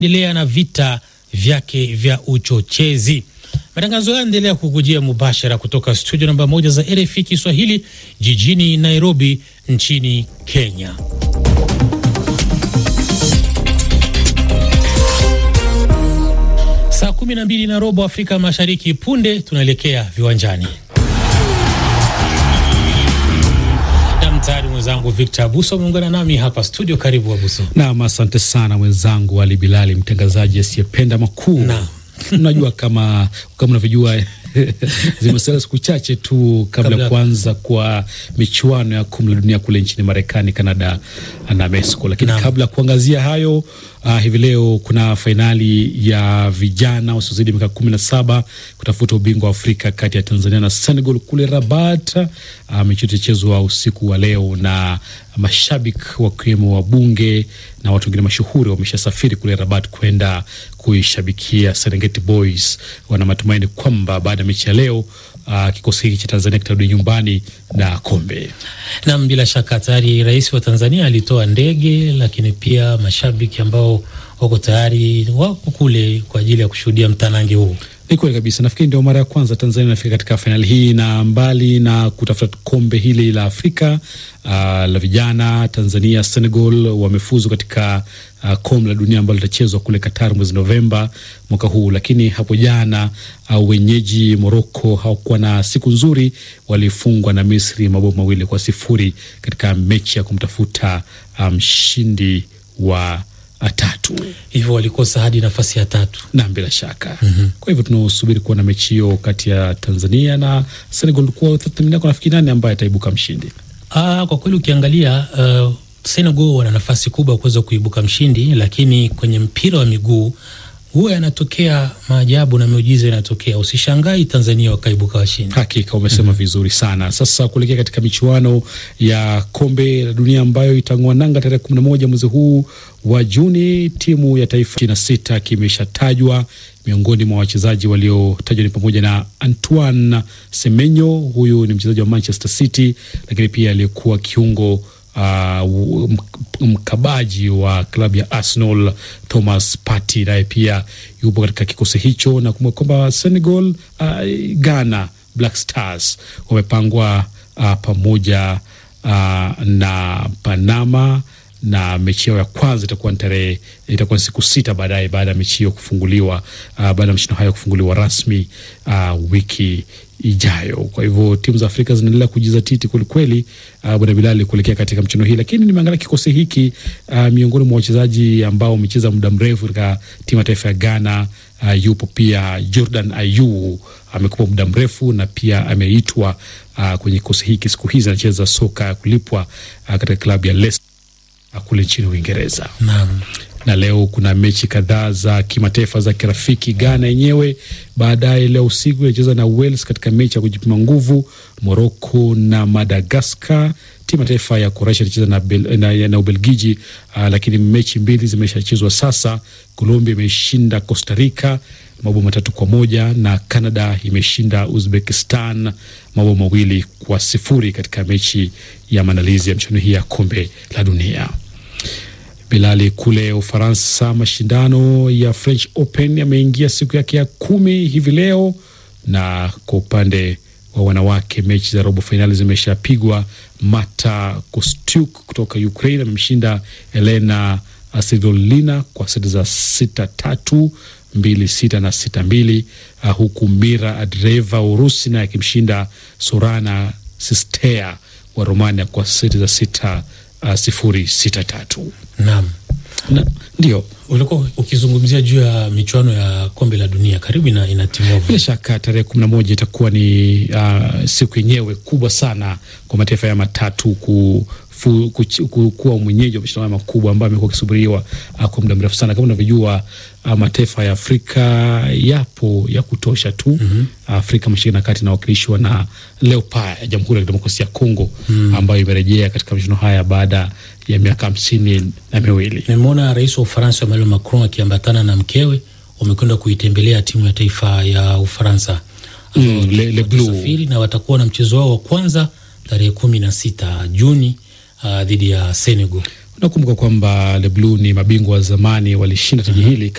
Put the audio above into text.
endelea na vita vyake vya uchochezi. Matangazo haya yanaendelea kukujia mubashara kutoka studio namba moja za RFI Kiswahili jijini Nairobi nchini Kenya. Saa kumi na mbili na robo Afrika Mashariki. Punde tunaelekea viwanjani na mtayari mwenzangu Victor Abuso ameungana nami hapa studio. Karibu Abuso. Naam, asante sana mwenzangu Ali Bilali, mtangazaji asiyependa makuu. Naam. Unajua kama kama unavyojua zimesalia siku chache tu kabla ya Kabla- kuanza kwa michuano ya kombe la dunia kule nchini Marekani, Canada na Mexico. Lakini Naam. kabla ya kuangazia hayo uh, hivi leo kuna fainali ya vijana wasiozidi miaka kumi na saba kutafuta ubingwa wa Afrika kati ya Tanzania na Senegal kule Rabat. Uh, mechi itachezwa usiku wa leo na mashabiki wakiwemo wabunge na watu wengine mashuhuri wameshasafiri kule Rabat kwenda kuishabikia Serengeti Boys. Wana matumaini kwamba baada ya mechi ya leo uh, kikosi hiki cha Tanzania kitarudi nyumbani na kombe. Nam, bila shaka tayari rais wa Tanzania alitoa ndege, lakini pia mashabiki ambao wako tayari wako kule kwa ajili ya kushuhudia mtanange huu. Ni kweli kabisa. Nafikiri ndio mara ya kwanza Tanzania inafika katika fainali hii, na mbali na kutafuta kombe hili la Afrika uh, la vijana, Tanzania Senegal wamefuzu katika uh, kombe la dunia ambalo litachezwa kule Qatar mwezi Novemba mwaka huu. Lakini hapo jana uh, wenyeji Morocco hawakuwa na siku nzuri, walifungwa na Misri mabao mawili kwa sifuri katika mechi ya kumtafuta mshindi um, wa uh, tatu Hivyo walikosa hadi nafasi ya tatu. na bila shaka kwa hivyo tunasubiri kuona mechi hiyo kati ya Tanzania na Senegal. Kwa tathmini yako, nafikiri nani ambaye ataibuka mshindi? Ah, kwa kweli ukiangalia uh, Senegal wana nafasi kubwa ya kuweza kuibuka mshindi, lakini kwenye mpira wa miguu huwa yanatokea maajabu na miujiza inatokea. Usishangai Tanzania wakaibuka washindi. Hakika umesema vizuri sana. Sasa kuelekea katika michuano ya kombe la dunia ambayo itang'oa nanga tarehe kumi na moja mwezi huu wa Juni, timu ya taifa ishirini na sita kimeshatajwa. Miongoni mwa wachezaji waliotajwa ni pamoja na Antoine Semenyo, huyu ni mchezaji wa Manchester City, lakini pia aliyekuwa kiungo Uh, mkabaji wa klabu ya Arsenal Thomas Partey naye pia yupo katika kikosi hicho, na kumbuka kwamba Senegal, uh, Ghana Black Stars wamepangwa uh, pamoja uh, na Panama na mechi yao ya kwanza itakuwa ni tarehe itakuwa ni siku sita baadaye baada ya mechi hiyo kufunguliwa uh, baada ya mashindano hayo kufunguliwa rasmi uh, wiki ijayo. Kwa hivyo timu za Afrika zinaendelea kujizatiti kwelikweli, uh, bwana Bilali, kuelekea katika mchezo hii. Lakini nimeangalia kikosi hiki uh, miongoni mwa wachezaji ambao wamecheza muda mrefu katika timu ya taifa ya Ghana uh, yupo pia Jordan Ayew amekuwa muda mrefu na pia ameitwa uh, kwenye kikosi hiki. Siku hizi anacheza soka ya kulipwa uh, katika klabu ya Leicester kule nchini Uingereza. Naam. Na leo kuna mechi kadhaa za kimataifa za kirafiki. Ghana yenyewe baadaye leo usiku inacheza na Wales katika mechi ya kujipima nguvu. Morocco na Madagascar. Timu ya taifa ya Croatia inacheza na, Bel, na, na Ubelgiji. Uh, lakini mechi mbili zimeshachezwa sasa. Colombia imeshinda Costa Rica mabao matatu kwa moja na Canada imeshinda Uzbekistan mabao mawili kwa sifuri katika mechi ya maandalizi ya michuano hii ya kombe la dunia. Bilali, kule Ufaransa, mashindano ya French Open yameingia siku yake ya kumi hivi leo, na kwa upande wa wanawake mechi za robo fainali zimeshapigwa. Marta Kostyuk kutoka Ukraine amemshinda Elena Svitolina kwa seti za sita tatu mbili sita na sita mbili, uh, huku Mira Andreeva Urusi naye akimshinda Sorana Sistea wa Romania kwa seti za sita uh, sifuri sita tatu. Naam. Na, ndio Ulikuwa ukizungumzia juu ya michuano ya kombe la dunia karibu ina, inatimua bila shaka tarehe kumi na moja itakuwa ni uh, siku yenyewe kubwa sana kwa mataifa ya matatu ku, fu, ku, ku, kuwa mwenyeji wa mashindano makubwa ambayo amekuwa akisubiriwa uh, kwa muda mrefu sana. Kama unavyojua uh, mataifa ya Afrika yapo ya kutosha tu. mm -hmm. Afrika Mashariki na Kati inawakilishwa na Leopard ya Jamhuri ya Kidemokrasia ya Kongo mm. ambayo imerejea katika mashindano haya baada ya miaka hamsini na miwili. Nimeona rais wa Ufaransa Emmanuel Macron akiambatana na mkewe wamekwenda kuitembelea timu ya taifa ya Ufaransa Mm, Le- Le Bleu. Watasafiri na watakuwa na mchezo wao wa kwanza tarehe kumi na sita Juni uh, dhidi ya Senegal. Unakumbuka kwamba Le Bleu ni mabingwa wa zamani, walishinda taji hili